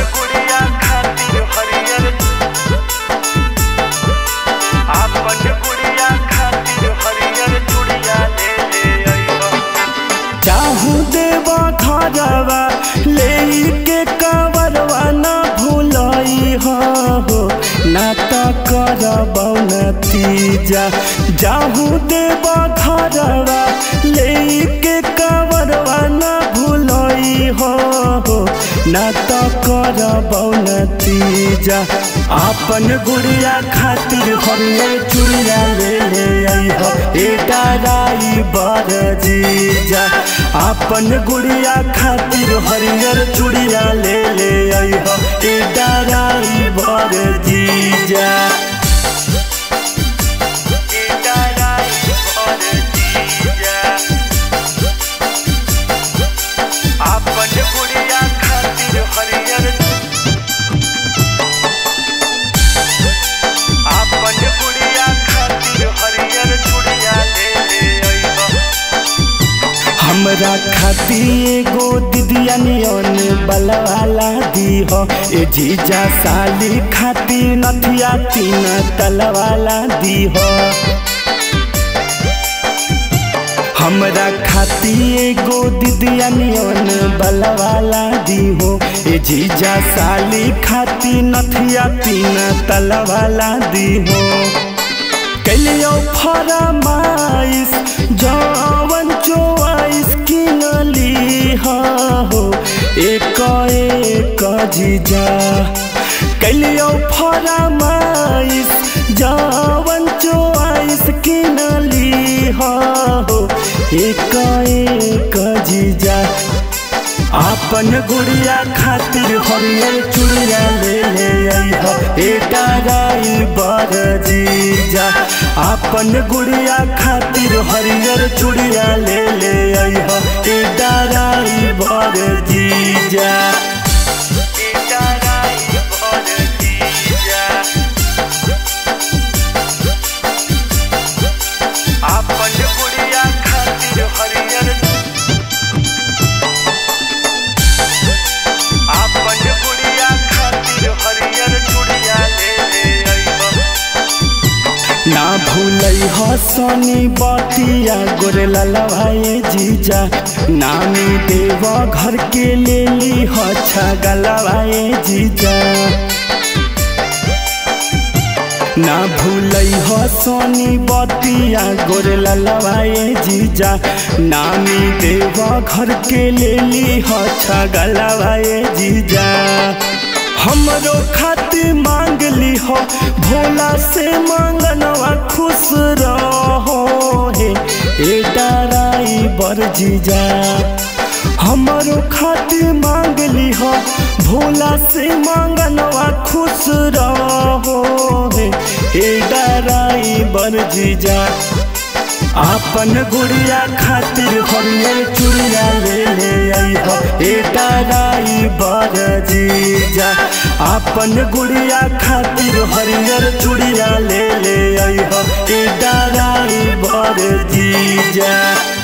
गुड़िया खातिर हरियर आपन गुड़िया खातिर हरियर चूड़िया ले ले अइहो चाहू देवा घरवा ले के कवरवा न भूलई हो ना तो करब नतीजा जाहू देवा घरवा ले के कवरवा न भूलई हो ना तो करब नतीजा आपन गुड़िया खातिर हरियर चूड़िया ले ले अइहो ए डराई बर जीजा आपन गुड़िया खातिर हरियर चूड़िया ले ले अइहो ए डराई बर जीजा ए डराई भर जीजा आपन गुड़िया खातिर हरियर आपन गुड़िया खातिर हरियर चूड़िया ले ले अइहो हमरा खातिर एगो दिदिया नियन बलवाला दीह ए जीजा साली खातिर नथिया तीन तलवाला दीह हमरा खातिर एगो दिदिया नियन बलवाला दीहो ए जीजा साली खातिर नथिया तीन तलवाला दीहो कलियो फरमाइश जवन चोवाइस किनली हो एक एक जीजा कलियो फरमाइश जवन चोवाइस किनली हो एक एक जीजा आपन गुड़िया खातिर हरियर चूड़िया ले ले अइहो ए डराई बर जीजा आपन गुड़िया खातिर हरियर चूड़िया ले ले अइहो ए डराई बर जीजा ए डराई भर जीजा आपन गुड़िया खातिर हरियर आपन गुड़िया खातिर हरियर चूड़िया ले ले अइहो ना भूलई हो सोनी बतिया गोरे ललवाए जीजा नामी देव घर के ले ली हो छगलवाए जीजा ना भूलई हो सोनी बतिया गोरे ललवाए जीजा नामी देव घर के ले ली हो छगलवाए जीजा हमरो खातिर मांग ली हो भोला से मांगनवा खुश रहो हे ए डराई बर जीजा हमरो खातिर मांग ली हो भोला से मांगनवा खुश रहो हे ए डराई बर जीजा आपन गुड़िया खातिर हरियर चूड़िया ले ले अइहो ए डराई बर जीजा आपन गुड़िया खातिर हरियर चूड़िया ले ले अइहो ए डराई बर जीजा